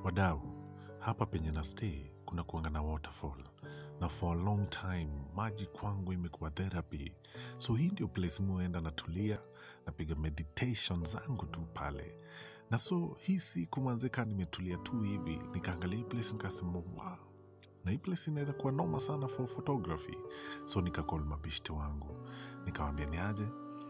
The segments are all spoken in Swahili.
wadau hapa penye na stay kuna kuanga na waterfall na for a long time maji kwangu imekuwa therapy so hii ndio place muenda natulia napiga meditation zangu tu pale na so hii siku manzeka nimetulia tu hivi nikaangalia hii place nikasema wow na hii place inaweza kuwa noma sana for photography so nikakol mabishti wangu nikawambia ni aje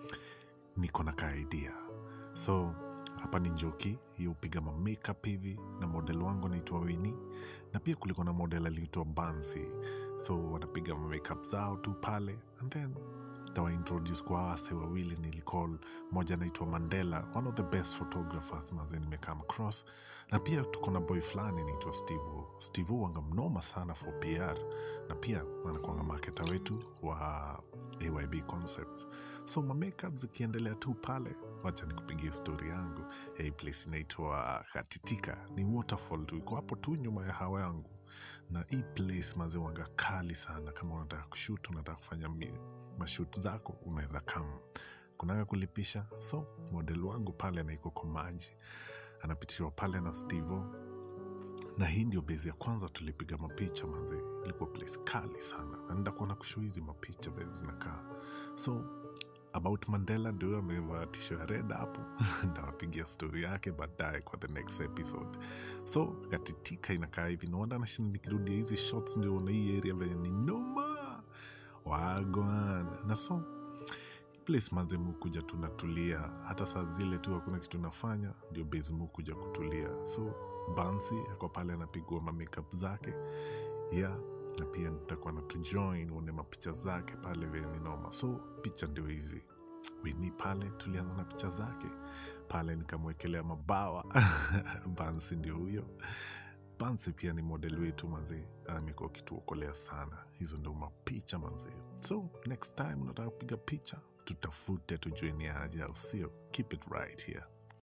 niko na ka idea so hapa ni njoki hiyo upiga ma makeup hivi na model wangu anaitwa wini na pia kulikuwa na model aliitwa bansi so wanapiga ma makeup zao tu pale and then tawaintroduce kwa hawa wase wawili nilicall moja anaitwa mandela one of the best photographers maze nimekam across na pia tuko na boy fulani naitwa steve steve wanga mnoma sana for pr na pia anakuanga maketa wetu wa ayb concept so mamakeup zikiendelea tu pale wacha nikupigia stori yangu hey, place inaitwa katitika ni waterfall tu iko hapo tu nyuma ya hawa yangu na hii place maze wanga kali sana kama unataka kushut unataka kufanya mi- mashut zako unaweza kam kunaga kulipisha so model wangu pale anaiko kwa maji anapitishwa pale na stevo na hii ndio bezi ya kwanza tulipiga mapicha manze ilikuwa place kali sana na ndakuwa na kushu hizi mapicha vile zinakaa so about mandela ndio amevaa tisho ya red hapo ndawapigia stori yake baadaye kwa the next episode so katitika inakaa hivi naona nashinda nikirudia hizi shots ndio na hii area venye ni noma wagwana na so place manze mukuja tunatulia hata saa zile tu hakuna kitu nafanya ndio base mukuja kutulia so bansi ako pale anapigwa mamakeup zake yeah na pia nitakuwa na tujoin uone mapicha zake pale vile ni noma so picha ndio hizi wini pale tulianza na picha zake pale nikamwekelea mabawa bansi ndio huyo bansi pia ni model wetu manzi amekuwa kituokolea sana hizo ndio mapicha manzi so next time unataka kupiga picha tutafute tujue ni aje au sio keep it right here